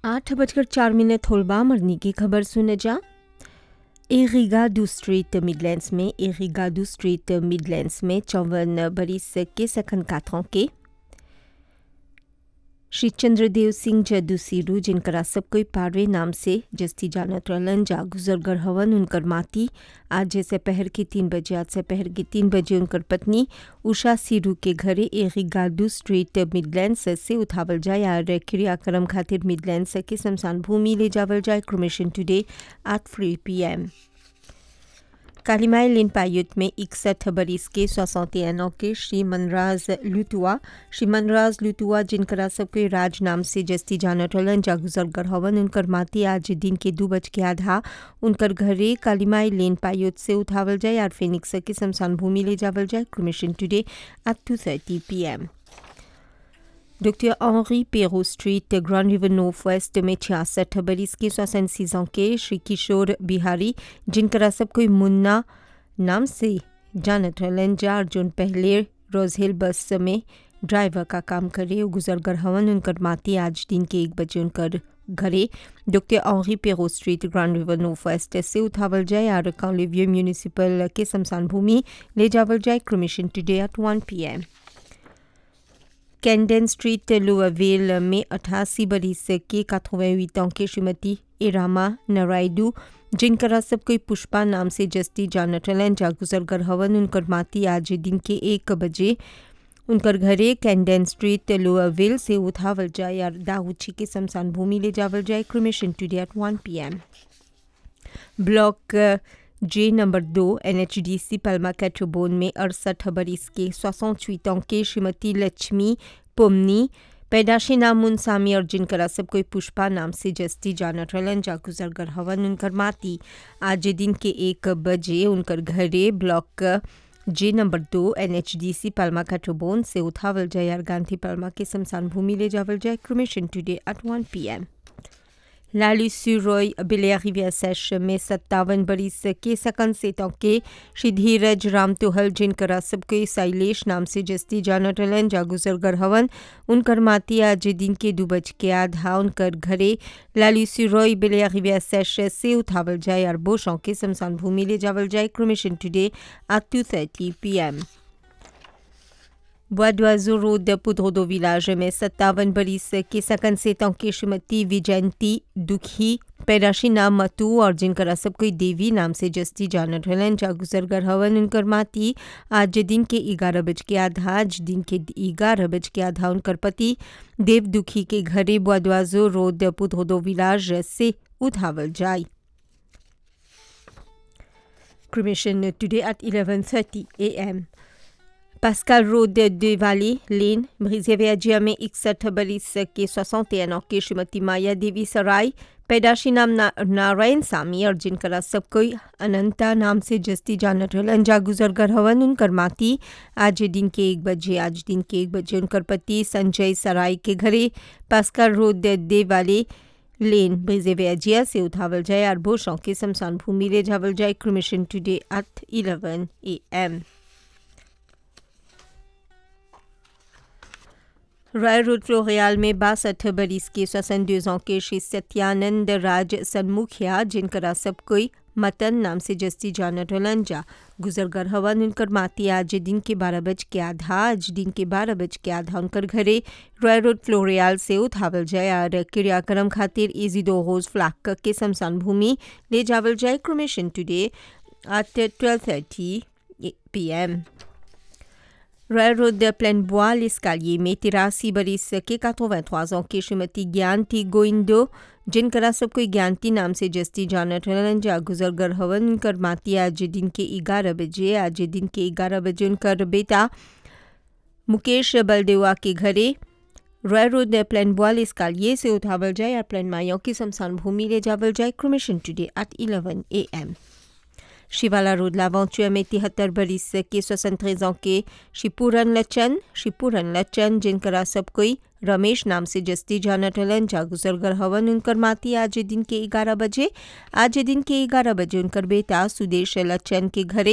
आठ बजकर चार मिनट होलबा मरनी की खबर सुने जा एरिगाडू स्ट्रीट मिडलैंड्स में एरिगाडू स्ट्रीट मिडलैंड्स में चौवन बरिस के सखन काथों के श्री चंद्रदेव सिंह जदू सीरू जिनकरा सब कोई पारवे नाम से जस्ती जानत रहलन जा गुजरगर हवन उनकर माती आज से पहर के तीन बजे आज से पहर के तीन बजे उनकर पत्नी उषा सीरू के घरे एरिगाडू स्ट्रीट मिडलैंड्स से उठावल जाए और क्रियाक्रम खातिर मिडलैंड्स के शमशान भूमि ले जावल जाए cremation today at three P M Kalimai lane पायुत में इकसठ बरिस के सौसौतेनों के श्री मनराज लुतुआ श्री मनराज लुतुआ जिनकरा सबके राज नाम से जस्ती जानत रहलन जा गुजरगर हवन उनकर माती आज दिन के दू बज के आधा उनकर घरे कालीमाई लेन पायुत से उठावल जाए और फेनिक्स के शमशान भूमि ले जावल जाए cremation today at two thirty P M doctor Henri Perrault street Grand River North West में छियासठ बरिस के सोसन सीजों के श्री किशोर बिहारी जिनकरा सब कोई मुन्ना नाम से जानत रहलन जा अर्जुन पहले रोजहिल बस में ड्राइवर का काम करे गुजरगर हवन उनकर माती आज दिन के एक बजे उनकर घरे doctor Henri Perrault street Grand River North West से उठावल जाए और काउलिवियो म्यूनिसिपल के शमशान भूमि ले जावल जाए cremation today at one P M कैंडन स्ट्रीट लुआवेल में अठासी बरिस के काथोवेट के श्रीमती इरामा नारायडू जिनकरा सब कोई पुष्पा नाम से जस्ती जानत रहलन जा गुजरगर हवन उनकर माती आज दिन के एक बजे उनकर घरे कैंडन स्ट्रीट लोअरविल से उठावल जाए और दाऊची के शमशान भूमि ले जावल जाए cremation today at one P M block J number दो N H D C Palma कैट्रोबोन में अड़सठ बरिस के सोसठ के श्रीमती लक्ष्मी पोमनी पैदाशी नाम मुनसामी और जिनकरा सब कोई पुष्पा नाम से जस्ती जानत रहलन जा गुजरगर हवन उनकर माती आज दिन के एक बजे उनकर घरे ब्लॉक जे नंबर दो N H D C Palma कैट्रोबोन से उठावल जाए और गांधी पलमा के शमशान भूमि ले जावल जाए cremation today at one P M लाली सुरॉय बिलिया रिविया सेश में सत्तावन बरिस के सकन से के श्री धीरज राम तुहल जिनकरा सबके शैलेश नाम से जस्ती जानत रहलन जा गुजरगर हवन उनकर माती आज दिन के दू बज के आधा उनकर घरे लाली सुरॉय बिलिया रिविया सेश से उठावल जाए और बोशों के शमशान भूमि ले जावल जाए cremation today at two thirty P M Bois d'Oiseau Road Poudreau village में सत्तावन बरिस के सकन से की श्रीमती विजयंती दुखी पैदाशी नाम मतू और जिनकर सब कोई देवी नाम से जस्ती जानत रहलन जा गुजरगर हवन उनकर माती आज दिन के ग्यारह बज के आधा आज दिन के ग्यारह बज के आधा उनकर पति देव दुखी के घरे बुआदवाजो रोड पुधोदो विलाज से उठावल जाए cremation today at 11:30 a.m. Pascal road de Valley lane ब्रिजेवियाजिया में इकसठ बरिस के सोसौतेन के श्रीमती माया देवी सराय पैदाशी नाम ना, नारायण सामी और जिनकरा सब कोई अनंता नाम से जस्ती जानत रहलन जा गुजरगर हवन उनकर माती आज दिन के एक बजे आज दिन के एक बजे उनकर पति संजय सराय के घरे पास्कल रोड दे वाले लेन ब्रिजेवियाजिया से उठावल जाए और बोशों के शमशान भूमि ले जावल जाए cremation today at eleven A M royal road फ्लोरियाल में बासठ बरिस के सोसन ans के श्री सत्यानंद राज सन्मुखिया जिनकरा सब कोई मतन नाम से जस्ती जानत रहलन जा गुजरगर हवन उनकर माती आज दिन के बारह बज के आधा आज दिन के बारह बज के आधा उनकर घरे रॉयल रोड फ्लोरियाल से उठावल जाए और क्रियाक्रम खातिर इजी दो रोज फ्लाक के शमशान भूमि ले जावल जाए cremation today at twelve thirty P M royal road प्लेन बोis l'escalier में तिरासी बरिस के 83 ans की श्रीमती ज्ञानती गोइंदो जिनकरा सब कोई ज्ञानती नाम से जस्ती जानत रहलन जा गुजरगर हवन उनकर माती आज दिन के ग्यारह बजे आज दिन के ग्यारह बजे उनकर बेटा मुकेश बलदेवा के घरे रॉयल रोड प्लेन बोis l'escalier से उठावल जाए और प्लेन मायों की शमशान भूमि ले जावल जाए cremation today at eleven A M Shivala road लावेंचुआ में तिहत्तर बरिस के सोसन ans के शिपूरन लचन शिपूरन लचन जिनकरा सब कोई रमेश नाम से जस्ती जानत रहलन जा गुजरगर हवन उनकर माती आज दिन के ग्यारह बजे आज दिन के ग्यारह बजे उनकर बेटा सुदेश लचन के घरे